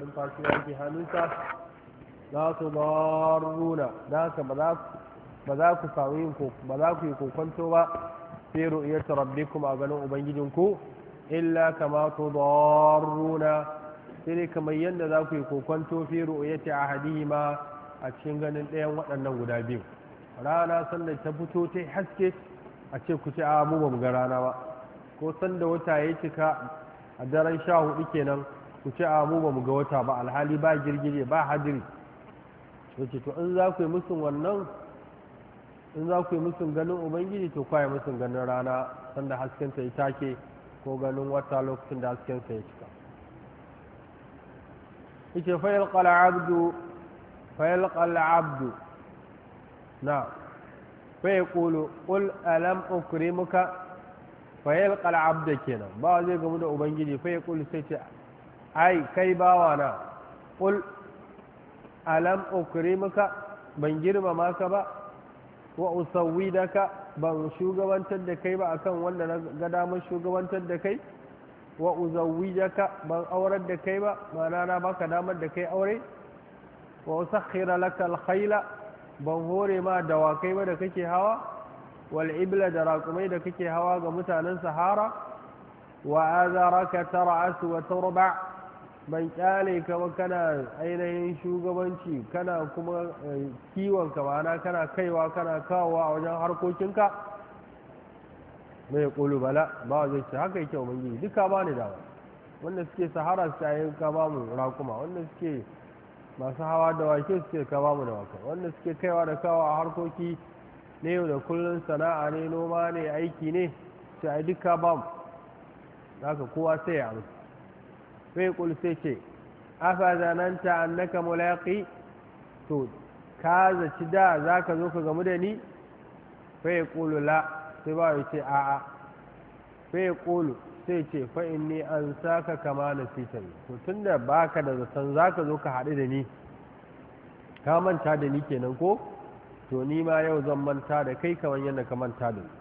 numfashi yake hannunsa la tudarruna da haka ba za ba za ku samu yin ba za ku yi kokonto ba fi ru'yati rabbikum a ganin ubangijinku illa kama tudarruna sai dai kamar yadda za ku yi kokonto fi ru'yati ahadihima a cikin ganin ɗayan waɗannan guda biyu rana sanda ta fito ta haske a ce ku ce a mu ba mu ga rana ba ko sanda wata ya cika a daren sha hudu kenan ku ce a mu ba mu ga wata ba alhali ba girgije ba hadiri wace to in za ku yi musun wannan in za ku yi musun ganin ubangiji to kwaye musun ganin rana sanda haskenta ya take ko ganin wata lokacin da haskensa ya cika ita fayil qala abdu fayil qala abdu na fa yaqulu qul alam ukrimuka fayil qala abda kenan ba zai gamu da ubangiji fa yaqulu sai ce ai kai bawa na qul alam ukrimuka ban girmama ka ba wa usawwidaka ban shugabantar da kai ba akan wanda na ga damar shugabantar da kai wa uzawwijaka ban aurar da kai ba ma'ana na baka damar da kai aure wa usakhira laka alkhayla ban hore ma dawakai ba da kake hawa wal ibla da raƙumai da kake hawa ga mutanen sahara wa azaraka tar'asu wa turba ban kyale ka ba kana ainihin shugabanci kana kuma kiwon ka ma'ana kana kaiwa kana kawowa a wajen harkokinka mai kulu bala ba zai ce haka yake ubangiji duka ba ni dawa wanda suke sahara su yayin ka ba mu rakuma wanda suke masu hawa da wake suke ka ba mu da waka wanda suke kaiwa da kawo a harkoki ne yau da kullun sana'a ne noma ne aiki ne sai ai duka ba mu haka kowa sai ya amsa sai kul sai ce afa zananta annaka mulaqi to ka zaci da zaka zo ka gamu da ni fa yaqulu la sai ba ya ce a'a sai ya ƙolu sai ce fa'in ni an saka kama na sitan to tun da ba ka da zaton za ka zo ka haɗu da ni ka manta da ni kenan ko to ni ma yau zan manta da kai kamar yadda ka manta da ni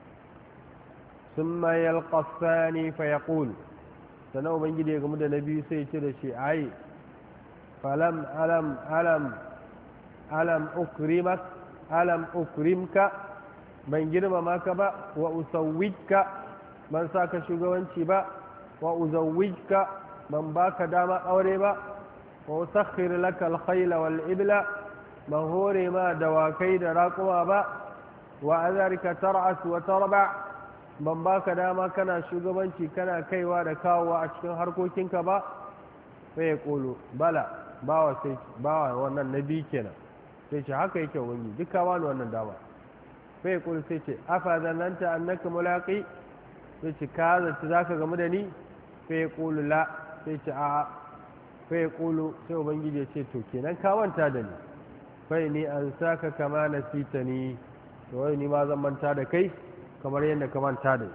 sun mayar ƙasani fa ya ƙolu sannan ubangiji ya gamu da na biyu sai ce da shi ai falam alam alam alam ukrimak alam ukrimka ban girmama ka ba wa usawwijka ban sa ka shugabanci ba wa uzawwijka ban baka dama aure ba wa usakhir laka alkhayla wal ibla ban hore ma dawakai da raƙuma ba wa azarika tar'as wa tarba ban baka dama kana shugabanci kana kaiwa da kawowa a cikin harkokinka ba sai ya kolo bala bawa sai bawa wannan nabi kenan sai ce haka yake wani duka wani wannan dama sai kul sai ce afa zananta annaka mulaqi sai ce ka zata zaka gamu da ni sai kulu la sai ce a sai kulu sai ubangiji ya ce to kenan ka manta da ni fai ni an saka kama nasitani to wai ni ma zan manta da kai kamar yadda ka manta da ni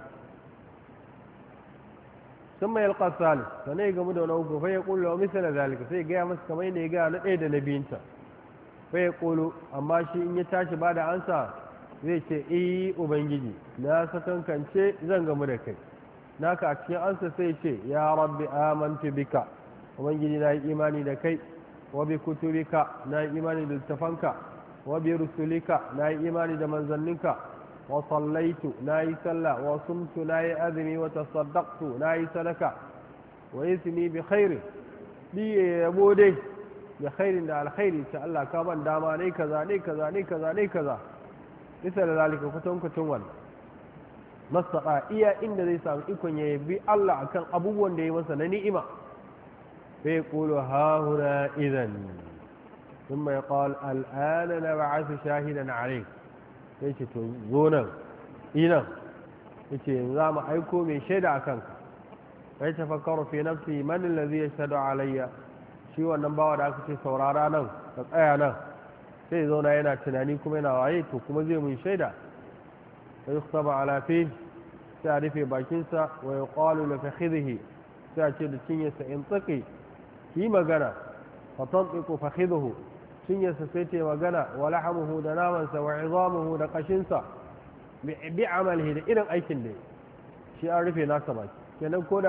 sun mai yalƙa salis sannan ya gamu da wani uku fai ya kulu wa misala zalika sai ya gaya masa kamar yadda ya gaya na ɗaya da na biyunta fai ya kulu amma shi in ya tashi ba da ansa zai ce iyi ubangiji na sakankance zan gamu da kai naka a cikin ansa sai ce ya rabbi amantu bika ubangiji na yi imani da kai wa bi kutubika na yi imani da littafanka wa bi rusulika na yi imani da manzanninka wa sallaitu na yi sallah wa sumtu na yi azumi wa tasaddaqtu na yi sadaka wa ismi bi khairin bi yabo dai bi khairin da alkhairi ta Allah ka ban dama ne kaza ne kaza ne kaza ne kaza bisa da zalika kutankucin wannan masaƙa iya inda zai samu ikon ya bi Allah akan abubuwan da ya masa na ni'ima sai kulu hahuna idan sun mai ƙawal al'ana na ba'asu shahidan alai sai ce to zo nan inan ya ce za mu aiko mai shaida a kanka sai ta fakar fi nafsi manin da zai shaɗa alayya shi wannan bawa da aka ce saurara nan ka tsaya nan sai zauna yana tunani kuma yana waye to kuma zai mun shaida sai yuktaba ala fi sai a rufe bakinsa wa yuqalu li fakhidhihi sai a ce da cinyarsa in tsaki ki magana fa tantiqu fakhidhuhu cinyarsa sai ta magana wa lahamuhu da namansa wa izamuhu da kashinsa bi amalihi da irin aikin da shi an rufe nasa baki kenan ko